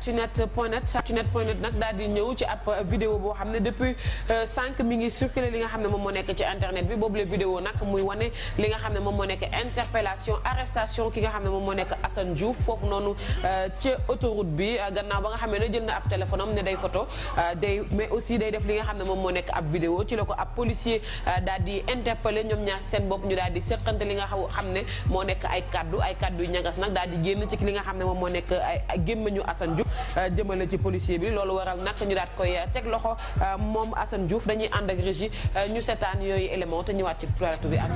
actunet point net actunet point net nag daal di ñëw ci ab vidéo boo xam ne depuis cinq mi ngi circulé li nga xam ne moom moo nekk ci internet bi boobu la vidéo nag muy wane li nga xam ne moom moo nekk interpellation arrestation ki nga xam ne moom moo nekk Assane Diouf foofu noonu ca autoroute bi gannaaw ba nga xamee ne jël na ab téléphone am ne day photo day mais aussi day def li nga xam ne moom moo nekk ab vidéo ci la ko ab policier daal di interpellé ñoom ñaar seen bopp ñu daal di seqante li nga xam ne moo nekk ay kaddu ay kaddu yu ñagas nag daal di génn ci li nga xam ne moom moo nekk ay gémmañu Assane Diouf jëmale ci policier bi loolu waral nag ñu daat koy teg loxo moom Assane Diouf dañuy ànd ak régie ñu seetaan yooyu élément te ñëwaat ci plateau bi ak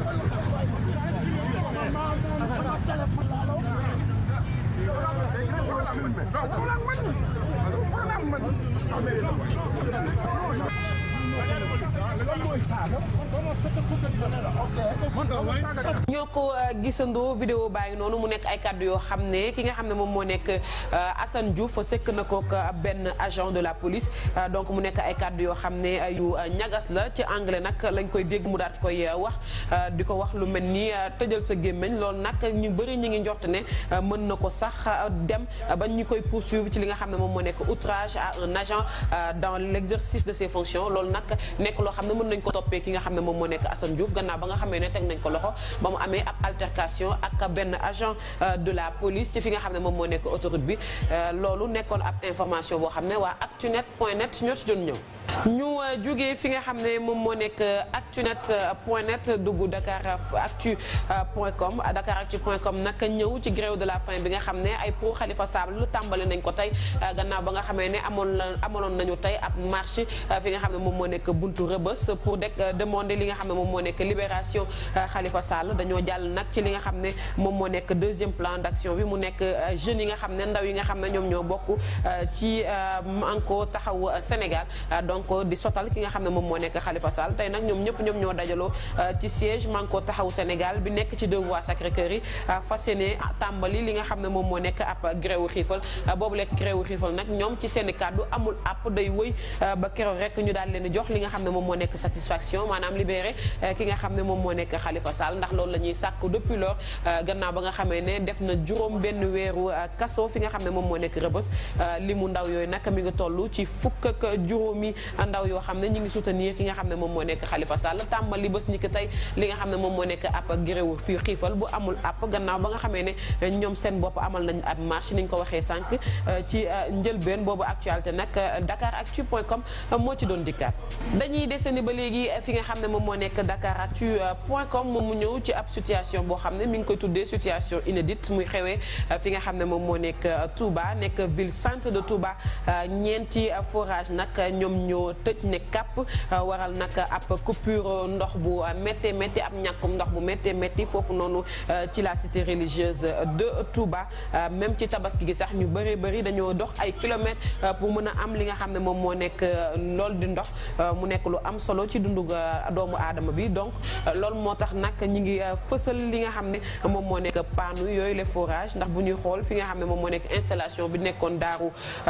ñoo ko gisandoo vidéo baa ngi noonu mu nekk ay kàddu yoo xam ne ki nga xam ne moom moo nekk Assane Diouf sekk na ko benn agent de la police donc mu nekk ay kàddu yoo xam ne yu ñagas la ci anglais nag lañ koy dégg mu daat koy wax di ko wax lu mel ni tëjal sa gémmiñ loolu nag ñu bëri ñu ngi njort ne mën na ko sax dem ba ñu koy poursuivre ci li nga xam ne moom moo nekk outrage à un agent dans l'exercice de ses fonctions loolu nag nekk loo xam ne mën nañ ko toppee ki nga xam ne moom moo nekk Assane Diouf gannaaw ba nga xamee ne teg nañ ko loxo ba mu amee ab altercation ak benn agent de la police ci fi nga xam ne moom moo nekk autoroute bi loolu nekkoon ab information boo xam ne waa actunet point net ñoo ci doon ñëw ñu jógee fi nga xam ne moom moo nekk actunet point net dugg dakar actu point com dakar actu point com nag ñëw ci grève de la faim bi nga xam ne ay pro Khalifa Sall lu tàmbali nañ ko tey gannaaw ba nga xamee ne amoon la amaloon nañu tey ab marche fi nga xam ne moom moo nekk buntu rëbës pour de demander li nga xam ne moom moo nekk libération Khalifa Sall dañoo jàll nag ci li nga xam ne moom moo nekk deuxième plan d'action bi mu nekk jeunes yi nga xam ne ndaw yi nga xam ne ñoom ñoo bokk ci Manko Taxawu Sénégal donc di sotal ki nga xam ne moom moo nekk Khalifa Sall tey nag ñoom ñëpp ñoom ñoo dajaloo ci siège Manko Taxawu Sénégal bi nekk ci deux voies Sacré-Cœur yi fas yéene tàmbali li nga xam ne moom moo nekk ab gréewu xiifal boobu lekk gréewu xiifal nag ñoom ci seen i kàddu amul app day wëy ba keroog rek ñu daal leen jox li nga xam ne moom moo nekk satisfaction maanaam libéré ki nga xam ne moom moo nekk Khalifa Sall ndax loolu la ñuy sàkk depuis lors gannaaw ba nga xamee ne def na juróom benn weeru kaso fi nga xam ne moom moo nekk rëbës li mu ndaw yooyu nag mi ngi toll ci fukk ak juróomi ndaw yoo xam ne ñu ngi soutenir ki nga xam ne moom moo nekk Khalifa Sall tàmbali bés ni ki tey li nga xam ne moom moo nekk ab gréewu fii xiifal bu amul app gannaaw ba nga xamee ne ñoom seen bopp amal nañ ab marche ni ñu ko waxee sànq ci njëlbeen boobu actualité nag dakaractu point com moo ci doon dikkaat dañuy desandi ba léegi fi nga xam ne moom moo nekk dakaractu point com moom mu ñëw ci ab situation boo xam ne mi ngi koy tuddee situation inédite muy xewee fi nga xam ne moom moo nekk Touba nekk ville centre de Touba ñeenti forage nag ñoom ñoo tëj ne kàpp waral nag ab coupure ndox bu métti métti ab ñàkkum ndox bu métti métti foofu noonu ci la cité religieuse de Touba même ci tabaski gi sax ñu bëri bëri dañoo dox ay kilomètres pour mën a am li nga xam ne moom moo nekk loolu di ndox mu nekk lu am solo ci dundu doomu aadama bi donc loolu moo tax nag ñi ngi fësal li nga xam ne moom moo nekk pannu yooyu les forages ndax bu ñuy xool fi nga xam ne moom moo nekk installation bi nekkoon daaru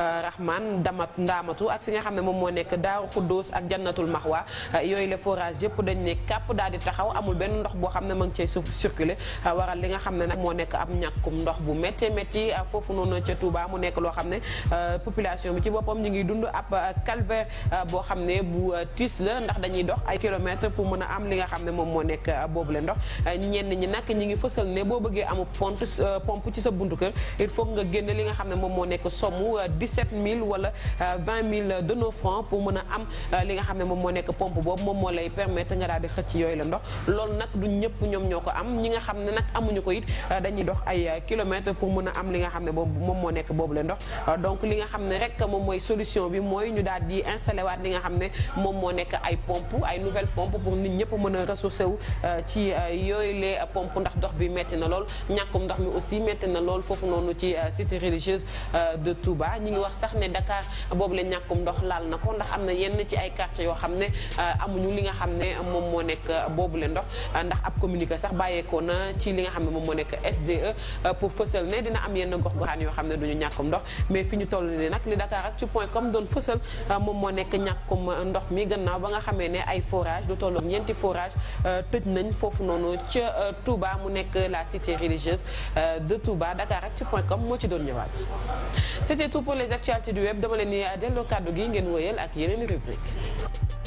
Rahman damat ndaamatu ak fi nga xam ne moom moo nekk daaru Xuddoos ak jannatul Maxwa yooyu les forages yëpp dañ ne kàpp daal di taxaw amul benn ndox boo xam ne ma ngi cay circuler waral li nga xam ne nag moo nekk ab ñàkkum ndox bu métti métti foofu noonu ca Touba mu nekk loo xam ne population bi ci boppam ñu ngi dund ab calvaire boo xam ne bu tiis la ndax dañuy dox ay kilomètres pour mën a am li nga xam ne moom moo nekk boobu le ndox ñenn ñi nag ñi ngi fësal ne boo bëggee amu pompe pompe ci sa buntu kër il faut nga génne li nga xam ne moom moo nekk somme 17000 wala 20000 de nos francs pour mën a am li nga xam ne moom moo nekk pompe boobu moom moo lay permettre nga daal di xëcc yooyu la ndox loolu nag du ñëpp ñoom ñoo ko am ñi nga xam ne nag amuñu ko it dañuy dox ay kilomètres pour mën a am li nga xam ne boobu moom moo nekk boobu le ndox donc li nga xam ne rek moom mooy solution bi mooy ñu daal di installé waat li nga xam ne moom moo nekk ay pompe ay nouvelle pompe pour nit ñëpp mën a ressourcé wu ci yooyu les pompe ndax ndox bi metti na lool ñàkkum ndox mi aussi metti na lool foofu noonu ci cité religieuse de Touba ñi ngi wax sax ne Dakar boobu la ñàkkum ndox laal na ko ndax am na yenn ci ay quartiers yoo xam ne amuñu li nga xam ne moom moo nekk boobu le ndox ndax ab communiqué sax bàyyeekoo na ci li nga xam ne moom moo nekk SDE pour fësal ne dina am yenn gox goxaan yoo xam ne duñu ñàkkum ndox mais fi ñu toll nii nag li Dakar ak ci point comme doon fësal moom moo nekk ñàkkum ndox mi gannaaw ba nga xamee ne ay forage du tolloog ñeenti forage tëj nañ foofu noonu ca Touba mu nekk la cité religieuse de Touba Dakar ak ci point com moo ci doon ñëwaat c'était tout pour les actualités du web dama leen ni delloo kàddu gi ngeen wëyal ak yeneen rubrique